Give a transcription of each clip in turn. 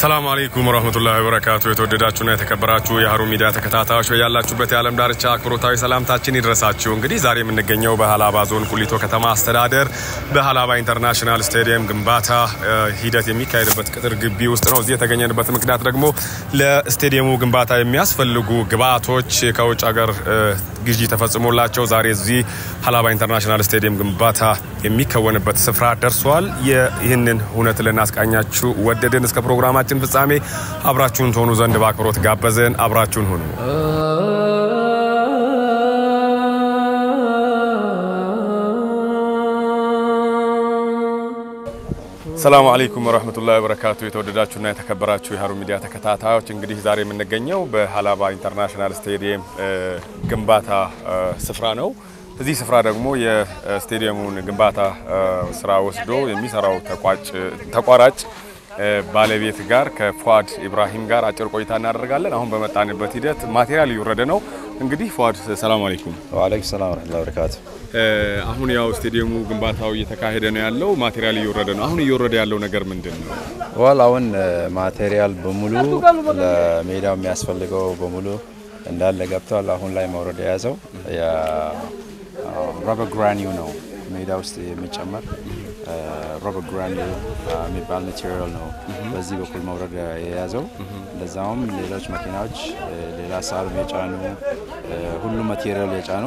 ሰላም አለይኩም ወረህመቱላሂ ወበረካቱ። የተወደዳችሁና የተከበራችሁ የሀሩን ሚዲያ ተከታታዮች ያላችሁበት የዓለም ዳርቻ አክብሮታዊ ሰላምታችን ይድረሳችሁ። እንግዲህ ዛሬ የምንገኘው በሀላባ ዞን ቁሊቶ ከተማ አስተዳደር በሀላባ ኢንተርናሽናል ስቴዲየም ግንባታ ሂደት የሚካሄድበት ቅጥር ግቢ ውስጥ ነው። እዚህ የተገኘንበት ምክንያት ደግሞ ለስቴዲየሙ ግንባታ የሚያስፈልጉ ግብአቶች ከውጭ ሀገር ግዢ ተፈጽሞላቸው ዛሬ እዚህ ሀላባ ኢንተርናሽናል ስቴዲየም ግንባታ የሚከወንበት ስፍራ ደርሷል። ይህንን እውነት ልናስቃኛችሁ ወደድን። እስከ ፕሮግራማችን ፍጻሜ አብራችሁን ትሆኑ ዘንድ በአክብሮት ጋበዝን። አብራችሁን ሁኑ። ሰላሙ አለይኩም ወረህመቱላሂ ወበረካቱ። የተወደዳችሁና የተከበራችሁ የሀሩን ሚዲያ ተከታታዮች እንግዲህ ዛሬ የምንገኘው በሀላባ ኢንተርናሽናል ስቴዲየም ግንባታ ስፍራ ነው። እዚህ ስፍራ ደግሞ የስቴዲየሙን ግንባታ ስራ ወስዶ የሚሰራው ተቋራጭ ባለቤት ጋር ከፏድ ኢብራሂም ጋር አጭር ቆይታ እናደርጋለን። አሁን በመጣንበት ሂደት ማቴሪያል እየወረደ ነው። እንግዲህ ፏድ ሰላም አለይኩም። ወአለይኩም ሰላም ወረህመቱላሂ ወበረካቱ። አሁን ያው ስቴዲየሙ ግንባታው እየተካሄደ ነው ያለው፣ ማቴሪያል እየወረደ ነው። አሁን እየወረደ ያለው ነገር ምንድን ነው? ዋል አሁን ማቴሪያል በሙሉ ለሜዳው የሚያስፈልገው በሙሉ እንዳለ ገብተዋል። አሁን ላይ መውረድ የያዘው ረበር ግራኒው ነው ሜዳ ውስጥ የሚጨመር ሮበር ግራኒው የሚባል ማቴሪያል ነው በዚህ በኩል መውረድ የያዘው። እንደዛውም ሌሎች መኪናዎች ሌላ ሳርም የጫኑ ሁሉም ማቴሪያል የጫኑ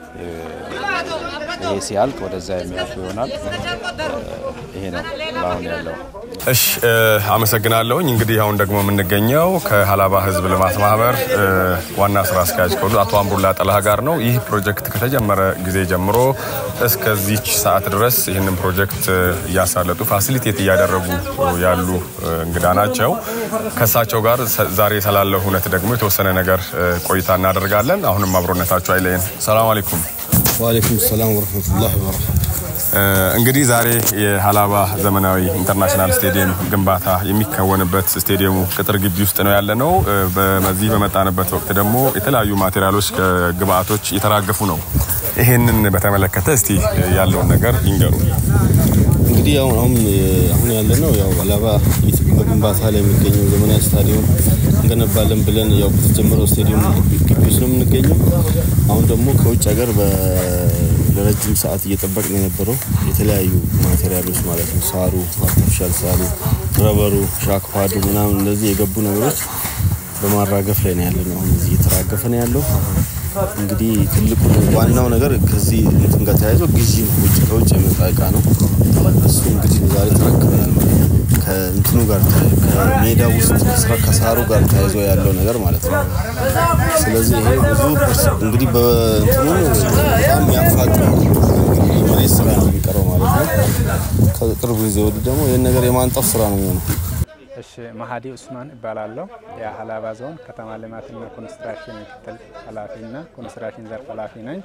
ይሄ ሲያልቅ ወደዛ የሚያልፉ ይሆናል። ይሄ ነው ለአሁን ያለው። እሺ አመሰግናለሁኝ። እንግዲህ አሁን ደግሞ የምንገኘው ከሀላባ ሕዝብ ልማት ማህበር ዋና ስራ አስኪያጅ ከሆኑ አቶ አምሩላ ጠላህ ጋር ነው። ይህ ፕሮጀክት ከተጀመረ ጊዜ ጀምሮ እስከዚች ሰዓት ድረስ ይህንን ፕሮጀክት እያሳለጡ ፋሲሊቴት እያደረጉ ያሉ እንግዳ ናቸው። ከእሳቸው ጋር ዛሬ ስላለው ሁነት ደግሞ የተወሰነ ነገር ቆይታ እናደርጋለን። አሁንም አብሮነታቸው አይለየን። ሰላም አለይኩም። ወአለይኩም ሰላም ወረህመቱላሂ ወበረካቱ። እንግዲህ ዛሬ የሀላባ ዘመናዊ ኢንተርናሽናል ስቴዲየም ግንባታ የሚከወንበት ስቴዲየሙ ቅጥር ግቢ ውስጥ ነው ያለ ነው። በዚህ በመጣንበት ወቅት ደግሞ የተለያዩ ማቴሪያሎች፣ ግብአቶች እየተራገፉ ነው። ይሄንን በተመለከተ እስቲ ያለውን ነገር ይንገሩ። እንግዲህ አሁን አሁን አሁን ያለ ነው ያው ሀላባ በግንባታ ላይ የሚገኘው ዘመናዊ ስታዲየም እንገነባለን ብለን ያው በተጀመረው ስቴዲየም ግቢ ውስጥ ነው የምንገኘው። አሁን ደግሞ ከውጭ ሀገር ለረጅም ሰዓት እየጠበቅን የነበረው የተለያዩ ማቴሪያሎች ማለት ነው። ሳሩ፣ አርቲፊሻል ሳሩ፣ ረበሩ፣ ሻክፓዱ ምናምን እነዚህ የገቡ ነገሮች በማራገፍ ላይ ነው ያለ ነው። አሁን እዚህ እየተራገፈ ነው ያለው። እንግዲህ ትልቁ ዋናው ነገር ከዚህ እንትን ጋር ተያይዞ ግዢ ነው። ውጭ ከውጭ የመጣ እቃ ነው። እሱ እንግዲህ ዛሬ ተረክበናል ማለት ነው። ከእንትኑ ጋር ከሜዳ ውስጥ ከሳሩ ጋር ተያይዞ ያለው ነገር ማለት ነው። ስለዚህ ይሄ ብዙ እንግዲህ በእንትኑ በጣም የሚያፋጥ መሬት ስራ ነው የሚቀረው ማለት ነው። ከቅርብ ጊዜ ወዲህ ደግሞ ይህን ነገር የማንጠፍ ስራ ነው የሚሆነው። እሺ መሀዲ ኡስማን እባላለሁ። የሀላባ ዞን ከተማ ልማትና ኮንስትራክሽን ምክትል ኃላፊና ኮንስትራክሽን ዘርፍ ኃላፊ ነኝ።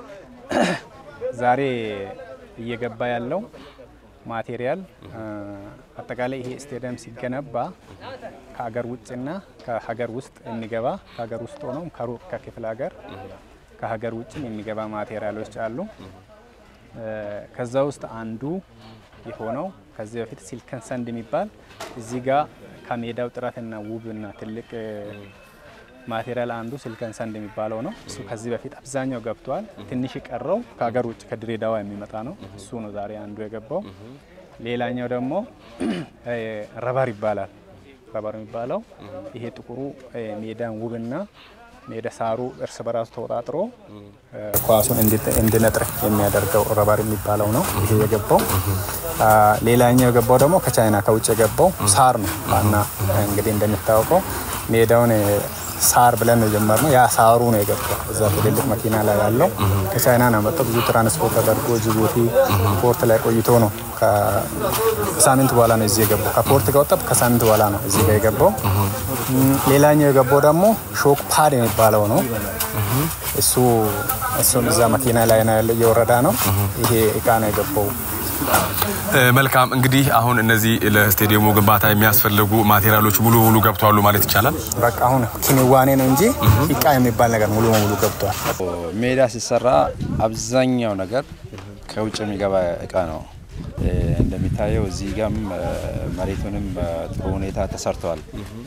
ዛሬ እየገባ ያለው ማቴሪያል አጠቃላይ ይሄ ስቴዲየም ሲገነባ ከሀገር ውጭና ከሀገር ውስጥ የሚገባ ከሀገር ውስጥ ሆኖም ከሩቅ ከክፍለ ሀገር ከሀገር ውጭም የሚገባ ማቴሪያሎች አሉ። ከዛ ውስጥ አንዱ የሆነው ከዚህ በፊት ሲልከን ሰንድ የሚባል እዚህ ጋር ከሜዳው ጥራትና ውብና ትልቅ ማቴሪያል አንዱ ሲልከን ሰንድ የሚባለው ነው። እሱ ከዚህ በፊት አብዛኛው ገብቷል። ትንሽ የቀረው ከሀገር ውጭ ከድሬዳዋ የሚመጣ ነው። እሱ ነው ዛሬ አንዱ የገባው። ሌላኛው ደግሞ ረበር ይባላል። ረበር የሚባለው ይሄ ጥቁሩ ሜዳን ውብና ሜዳ ሳሩ እርስ በራሱ ተወጣጥሮ ኳሱን እንዲነጥር የሚያደርገው ረበር የሚባለው ነው ይሄ የገባው። ሌላኛው የገባው ደግሞ ከቻይና ከውጭ የገባው ሳር ነው እና እንግዲህ እንደሚታወቀው ሜዳውን ሳር ብለን ነው የጀመርነው። ያ ሳሩ ነው የገባው እዛ ትልልቅ መኪና ላይ ያለው ከቻይና ነው መጣው። ብዙ ትራንስፖርት ተደርጎ ጅቡቲ ፖርት ላይ ቆይቶ ነው ከሳምንት በኋላ ነው እዚህ የገባው። ከፖርት ከወጣ ከሳምንት በኋላ ነው እዚህ ጋር የገባው። ሌላኛው የገባው ደግሞ ሾክ ፓድ የሚባለው ነው። እሱ እሱን እዛ መኪና ላይ ነው ያለው እየወረዳ ነው። ይሄ እቃ ነው የገባው። መልካም እንግዲህ አሁን እነዚህ ለስቴዲየሙ ግንባታ የሚያስፈልጉ ማቴሪያሎች ሙሉ በሙሉ ገብተዋሉ ማለት ይቻላል። በቃ አሁን ክንዋኔ ነው እንጂ እቃ የሚባል ነገር ሙሉ በሙሉ ገብቷል። ሜዳ ሲሰራ አብዛኛው ነገር ከውጭ የሚገባ እቃ ነው እንደሚታየው እዚህ ጋም መሬቱንም በጥሩ ሁኔታ ተሰርተዋል።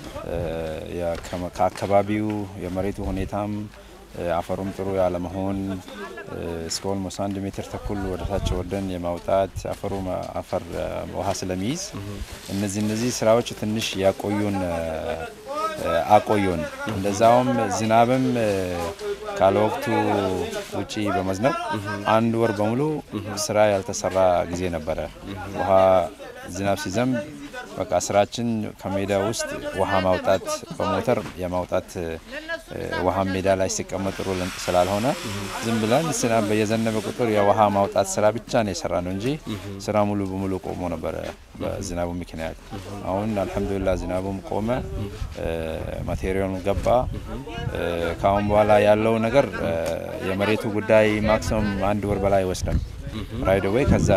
ከአካባቢው የመሬቱ ሁኔታም አፈሩም ጥሩ ያለመሆን እስከ ኦልሞስት አንድ ሜትር ተኩል ወደታች ወርደን የማውጣት አፈሩ አፈር ውሃ ስለሚይዝ እነዚህ እነዚህ ስራዎች ትንሽ ያቆዩን አቆዩን። እንደዛውም ዝናብም ካለ ወቅቱ ውጪ በመዝነብ አንድ ወር በሙሉ ስራ ያልተሰራ ጊዜ ነበረ። ውሃ ዝናብ ሲዘንብ በቃ ስራችን ከሜዳ ውስጥ ውሃ ማውጣት በሞተር የማውጣት ውሃ ሜዳ ላይ ሲቀመጥ ጥሩ ስላልሆነ ዝም ብለን ዝናብ በየዘነበ ቁጥር የውሃ ማውጣት ስራ ብቻ ነው የሰራ ነው እንጂ ስራ ሙሉ በሙሉ ቆሞ ነበረ በዝናቡ ምክንያት። አሁን አልሐምዱሊላ ዝናቡም ቆመ፣ ማቴሪያሉ ገባ። ከአሁን በኋላ ያለው ነገር የመሬቱ ጉዳይ ማክሲመም አንድ ወር በላይ አይወስድም። ራይድ ዌይ ከዛ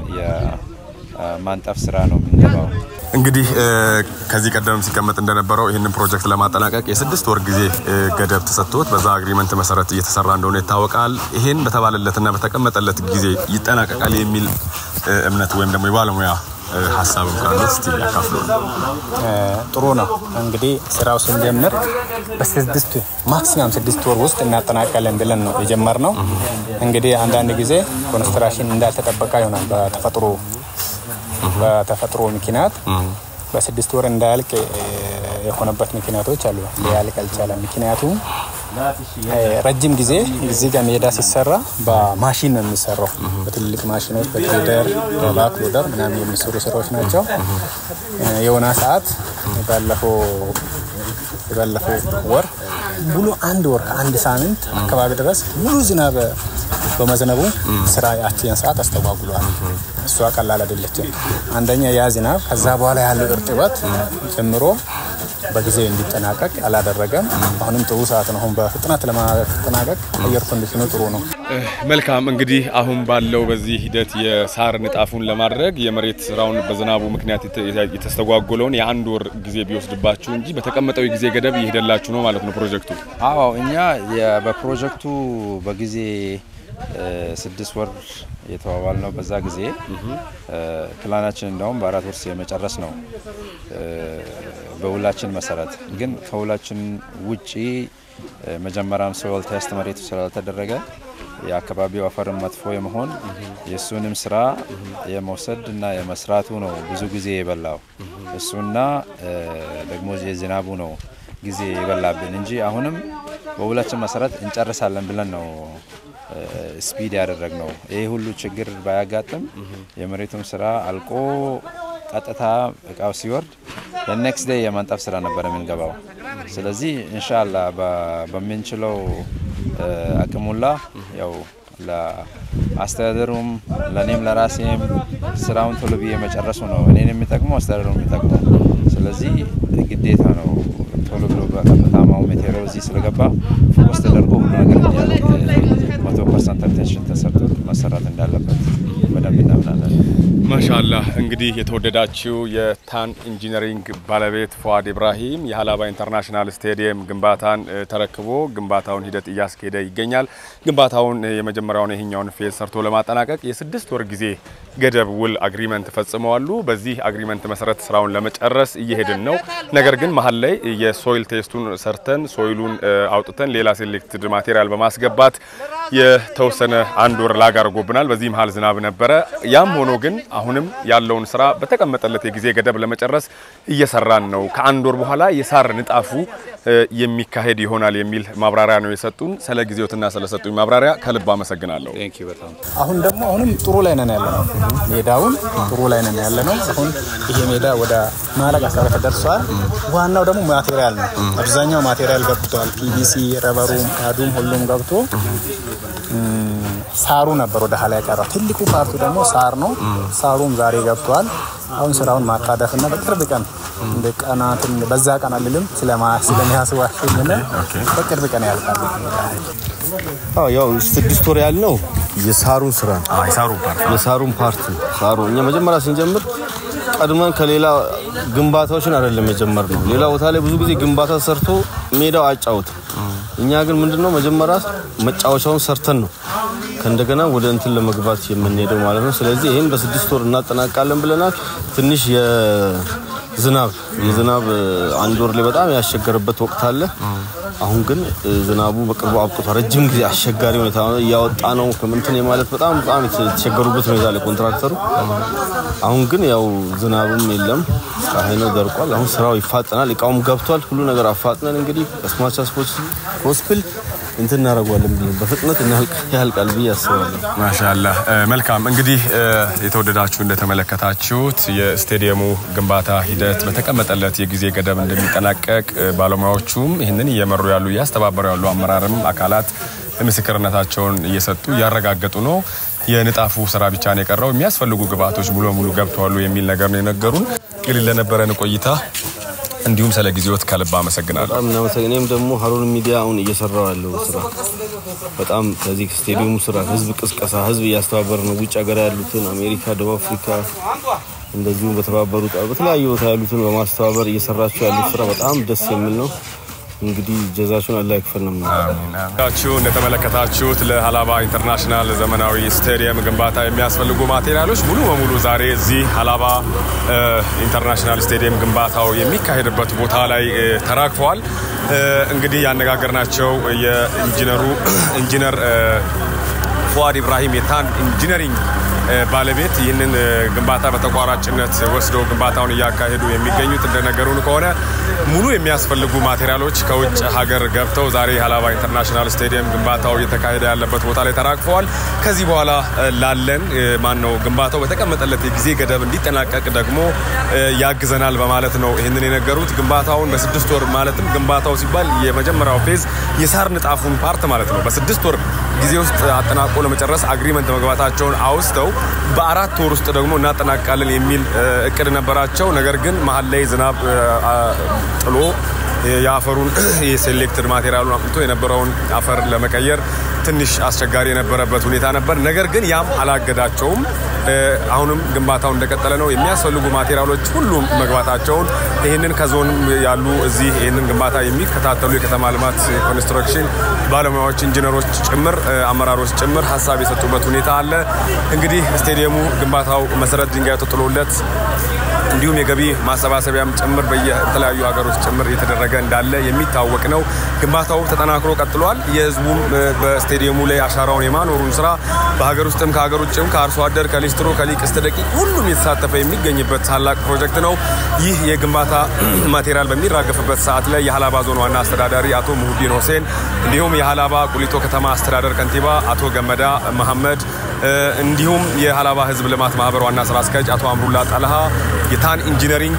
የማንጠፍ ስራ ነው የምንገባው። እንግዲህ ከዚህ ቀደም ሲቀመጥ እንደነበረው ይህንን ፕሮጀክት ለማጠናቀቅ የስድስት ወር ጊዜ ገደብ ተሰጥቶት በዛ አግሪመንት መሰረት እየተሰራ እንደሆነ ይታወቃል። ይህን በተባለለትና በተቀመጠለት ጊዜ ይጠናቀቃል የሚል እምነት ወይም ደግሞ የባለሙያ ሀሳብም ካለ እስቲ ያካፍሉ። ጥሩ ነው እንግዲህ ስራው ስንጀምር በስድስት ማክሲማም ስድስት ወር ውስጥ እናጠናቀለን ብለን ነው የጀመርነው። እንግዲህ አንዳንድ ጊዜ ኮንስትራክሽን እንዳልተጠበቀ ይሆናል በተፈጥሮ በተፈጥሮ ምክንያት በስድስት ወር እንዳያልቅ የሆነበት ምክንያቶች አሉ። ሊያልቅ አልቻለም። ምክንያቱም ረጅም ጊዜ እዚህ ጋር ሜዳ ሲሰራ በማሽን ነው የሚሰራው። በትልቅ ማሽኖች በትሬደር በባክሎደር ምናምን የሚሰሩ ስራዎች ናቸው። የሆነ ሰዓት ባለፈው የባለፈው ወር ሙሉ አንድ ወር ከአንድ ሳምንት አካባቢ ድረስ ሙሉ ዝናብ በመዝነቡ ስራ ያችን ሰዓት አስተጓጉሏል። እሷ ቀላል አይደለችም። አንደኛ ያ ዝናብ ከዛ በኋላ ያለው እርጥበት ጨምሮ በጊዜ እንዲጠናቀቅ አላደረገም። አሁንም ጥሩ ሰዓት ነው። አሁን በፍጥነት ለማጠናቀቅ አየር ኮንዲሽኑ ጥሩ ነው። መልካም እንግዲህ አሁን ባለው በዚህ ሂደት የሳር ንጣፉን ለማድረግ የመሬት ስራውን በዝናቡ ምክንያት የተስተጓጎለውን የአንድ ወር ጊዜ ቢወስድባችሁ እንጂ በተቀመጠው የጊዜ ገደብ እየሄደላችሁ ነው ማለት ነው ፕሮጀክቱ? አዎ እኛ በፕሮጀክቱ በጊዜ ስድስት ወር የተባባል ነው። በዛ ጊዜ ፕላናችን እንደውም በአራት ወር የመጨረስ ነው በውላችን መሰረት። ግን ከውላችን ውጪ መጀመሪያም ሶይል ቴስት መሬቱ ስላልተደረገ የአካባቢው አፈርን መጥፎ የመሆን የእሱንም ስራ የመውሰድ እና የመስራቱ ነው ብዙ ጊዜ የበላው እሱና ደግሞ የዝናቡ ነው ጊዜ የበላብን እንጂ አሁንም በውላችን መሰረት እንጨርሳለን ብለን ነው ስፒድ ያደረግ ነው። ይህ ሁሉ ችግር ባያጋጥም የመሬቱም ስራ አልቆ ቀጥታ እቃው ሲወርድ ለኔክስት ዴይ የማንጠፍ ስራ ነበር የምንገባው። ስለዚህ እንሻላ በምንችለው አቅሙላ ያው ለአስተዳደሩም ለእኔም ለራሴም ስራውን ቶሎ ብዬ መጨረሱ ነው እኔን የሚጠቅመው አስተዳደሩ የሚጠቅመው። ስለዚህ ግዴታ ነው ቶሎ ብሎ በቀጥታማው ሜቴሪያል እዚህ ስለገባ ፎከስ ተደርጎ ሁሉ ነገር መቶ ፐርሰንት አቴንሽን ተሰርቶ መሰራት እንዳለበት በደንብ እናምናለን። ማሻላህ እንግዲህ የተወደዳችው የታን ኢንጂነሪንግ ባለቤት ፏድ ኢብራሂም የሀላባ ኢንተርናሽናል ስቴዲየም ግንባታን ተረክቦ ግንባታውን ሂደት እያስኬደ ይገኛል። ግንባታውን የመጀመሪያውን ይህኛውን ፌዝ ሰርቶ ለማጠናቀቅ የስድስት ወር ጊዜ ገደብ ውል አግሪመንት ፈጽመዋሉ። በዚህ አግሪመንት መሰረት ስራውን ለመጨረስ እየሄድን ነው። ነገር ግን መሀል ላይ የሶይል ቴስቱን ሰርተን ሶይሉን አውጥተን ሌላ ሴሌክትድ ማቴሪያል በማስገባት የተወሰነ አንድ ወር ላግ አድርጎብናል። በዚህ መሀል ዝናብ ነበረ። ያም ሆኖ ግን አሁንም ያለውን ስራ በተቀመጠለት የጊዜ ገደብ ለመጨረስ እየሰራን ነው። ከአንድ ወር በኋላ የሳር ንጣፉ የሚካሄድ ይሆናል የሚል ማብራሪያ ነው የሰጡን። ስለ ጊዜዎትና ስለሰጡኝ ማብራሪያ ከልብ አመሰግናለሁ። አሁን ደግሞ አሁንም ጥሩ ላይ ነን ያለ ነው። ሜዳውን ጥሩ ላይ ነን ያለ ነው። አሁን ይሄ ሜዳ ወደ ማለቅ አካባቢ ተደርሷል። ዋናው ደግሞ ማቴሪያል ነው። አብዛኛው ማቴሪያል ገብቷል። ፒቪሲ፣ ረበሩም፣ ካዱም ሁሉም ገብቶ ሳሩ ነበር ወደ ኋላ የቀረው። ትልቁ ፓርቱ ደግሞ ሳር ነው። ሳሩም ዛሬ ገብቷል። አሁን ስራውን ማጣደፍና በቅርብ ቀን እንደ ቀናትን በዛ ቀን አልልም ስለሚያስዋሽኝ በቅርብ ቀን ያልቃል። አዎ ያው ስድስት ወር ያልነው የሳሩን ስራ ነው። የሳሩ ፓርት የሳሩን ፓርት ነው። ሳሩ እኛ መጀመሪያ ስንጀምር ቀድመን ከሌላ ግንባታዎችን አይደለም የጀመርነው። ሌላ ቦታ ላይ ብዙ ጊዜ ግንባታ ሰርቶ ሜዳው አያጫውትም። እኛ ግን ምንድነው መጀመሪያ መጫወቻውን ሰርተን ነው ከእንደገና ወደ እንትን ለመግባት የምንሄደው ማለት ነው። ስለዚህ ይህን በስድስት ወር እናጠናቃለን ብለናል። ትንሽ የዝናብ የዝናብ አንድ ወር ላይ በጣም ያስቸገረበት ወቅት አለ። አሁን ግን ዝናቡ በቅርቡ አብቅቷል። ረጅም ጊዜ አስቸጋሪ ሁኔታ እያወጣ ነው ከምንትን የማለት በጣም በጣም የተቸገሩበት ሁኔታ ላይ ኮንትራክተሩ። አሁን ግን ያው ዝናብም የለም ፀሐይ ነው ደርቋል። አሁን ስራው ይፋጠናል። እቃውም ገብቷል። ሁሉ ነገር አፋጥነን እንግዲህ ከስማቻ ሆስፒል እንትን እናደርገዋለን ብለን በፍጥነት ያልቃል ብዬ አስባለሁ። ማሻላ መልካም። እንግዲህ የተወደዳችሁ እንደተመለከታችሁት የስቴዲየሙ ግንባታ ሂደት በተቀመጠለት የጊዜ ገደብ እንደሚጠናቀቅ ባለሙያዎቹም ይህንን እየመሩ ያሉ እያስተባበሩ ያሉ አመራርም አካላት ምስክርነታቸውን እየሰጡ እያረጋገጡ ነው። የንጣፉ ስራ ብቻ ነው የቀረው። የሚያስፈልጉ ግብአቶች ሙሉ በሙሉ ገብተዋሉ የሚል ነገር ነው የነገሩን። እንግዲህ ለነበረን ቆይታ እንዲሁም ስለ ጊዜዎት ከልብ አመሰግናለሁ። በጣም እናመሰግን። እኔም ደግሞ ሀሩን ሚዲያ አሁን እየሰራው ያለው ስራ በጣም ከዚህ ስቴዲየሙ ስራ ህዝብ ቅስቀሳ ህዝብ እያስተባበር ነው። ውጭ ሀገር ያሉትን አሜሪካ፣ ደቡብ አፍሪካ እንደዚሁም በተባበሩት በተለያዩ ቦታ ያሉትን በማስተባበር እየሰራቸው ያሉት ስራ በጣም ደስ የሚል ነው። እንግዲህ ጀዛችሁን አላህ ይክፈል ነው። ችሁ እንደተመለከታችሁት ለሀላባ ኢንተርናሽናል ዘመናዊ ስቴዲየም ግንባታ የሚያስፈልጉ ማቴሪያሎች ሙሉ በሙሉ ዛሬ እዚህ ሀላባ ኢንተርናሽናል ስቴዲየም ግንባታው የሚካሄድበት ቦታ ላይ ተራግፈዋል። እንግዲህ ያነጋገርናቸው የኢንጂነሩ ኢንጂነር ፉአድ ኢብራሂም የታን ኢንጂነሪንግ ባለቤት ይህንን ግንባታ በተቋራጭነት ወስደው ግንባታውን እያካሄዱ የሚገኙት እንደነገሩን ከሆነ ሙሉ የሚያስፈልጉ ማቴሪያሎች ከውጭ ሀገር ገብተው ዛሬ ሀላባ ኢንተርናሽናል ስቴዲየም ግንባታው እየተካሄደ ያለበት ቦታ ላይ ተራግፈዋል። ከዚህ በኋላ ላለን ማን ነው ግንባታው በተቀመጠለት የጊዜ ገደብ እንዲጠናቀቅ ደግሞ ያግዘናል በማለት ነው ይህንን የነገሩት። ግንባታውን በስድስት ወር ማለትም ግንባታው ሲባል የመጀመሪያው ፌዝ የሳር ንጣፉን ፓርት ማለት ነው በስድስት ወር ጊዜ ውስጥ አጠናቆ ለመጨረስ አግሪመንት መግባታቸውን አውስተው በአራት ወር ውስጥ ደግሞ እናጠናቃለን የሚል እቅድ ነበራቸው። ነገር ግን መሀል ላይ ዝናብ ጥሎ የአፈሩን የሴሌክትድ ማቴሪያሉን አምጥቶ የነበረውን አፈር ለመቀየር ትንሽ አስቸጋሪ የነበረበት ሁኔታ ነበር። ነገር ግን ያም አላገዳቸውም። አሁንም ግንባታው እንደቀጠለ ነው። የሚያስፈልጉ ማቴሪያሎች ሁሉም መግባታቸውን ይህንን ከዞን ያሉ እዚህ ይህንን ግንባታ የሚከታተሉ የከተማ ልማት ኮንስትራክሽን ባለሙያዎች፣ ኢንጂነሮች ጭምር አመራሮች ጭምር ሀሳብ የሰጡበት ሁኔታ አለ። እንግዲህ ስቴዲየሙ ግንባታው መሰረት ድንጋይ ተጥሎለት እንዲሁም የገቢ ማሰባሰቢያም ጭምር በየተለያዩ ሀገሮች ጭምር እየተደረገ እንዳለ የሚታወቅ ነው። ግንባታው ተጠናክሮ ቀጥሏል። የህዝቡም በስቴዲየሙ ላይ አሻራውን የማኖሩን ስራ በሀገር ውስጥም ከሀገር ውጭም ከአርሶ አደር ከሊስትሮ ከሊቅ እስከ ደቂቅ ሁሉም የተሳተፈ የሚገኝበት ታላቅ ፕሮጀክት ነው። ይህ የግንባታ ማቴሪያል በሚራገፍበት ሰዓት ላይ የሀላባ ዞን ዋና አስተዳዳሪ አቶ ሙሁዲን ሁሴን እንዲሁም የሀላባ ቁሊቶ ከተማ አስተዳደር ከንቲባ አቶ ገመዳ መሐመድ እንዲሁም የሀላባ ህዝብ ልማት ማህበር ዋና ስራ አስኪያጅ አቶ አምሩላ ጠልሃ የታን ኢንጂነሪንግ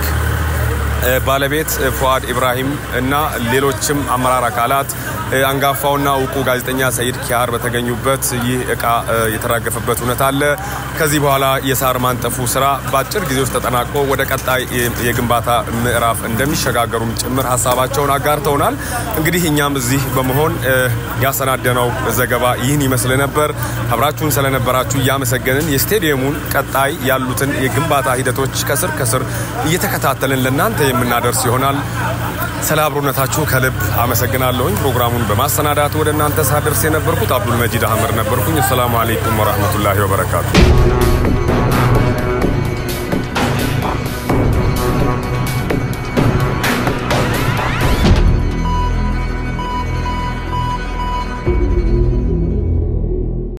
ባለቤት ፉአድ ኢብራሂም እና ሌሎችም አመራር አካላት አንጋፋውና እውቁ ጋዜጠኛ ሰይድ ኪያር በተገኙበት ይህ እቃ የተራገፈበት እውነት አለ። ከዚህ በኋላ የሳር ማንጠፉ ስራ በአጭር ጊዜ ውስጥ ተጠናቆ ወደ ቀጣይ የግንባታ ምዕራፍ እንደሚሸጋገሩም ጭምር ሀሳባቸውን አጋርተውናል። እንግዲህ እኛም እዚህ በመሆን ያሰናደነው ዘገባ ይህን ይመስል ነበር። አብራችሁን ስለነበራችሁ እያመሰገንን የስቴዲየሙን ቀጣይ ያሉትን የግንባታ ሂደቶች ከስር ከስር እየተከታተልን ለእናንተ የምናደርስ ይሆናል። ስለ አብሮነታችሁ ከልብ አመሰግናለሁኝ። ፕሮግራሙን በማሰናዳት ወደ እናንተ ሳደርስ የነበርኩት አብዱል መጂድ አህመድ ነበርኩኝ። አሰላሙ አሌይኩም ወራህመቱላሂ ወበረካቱ።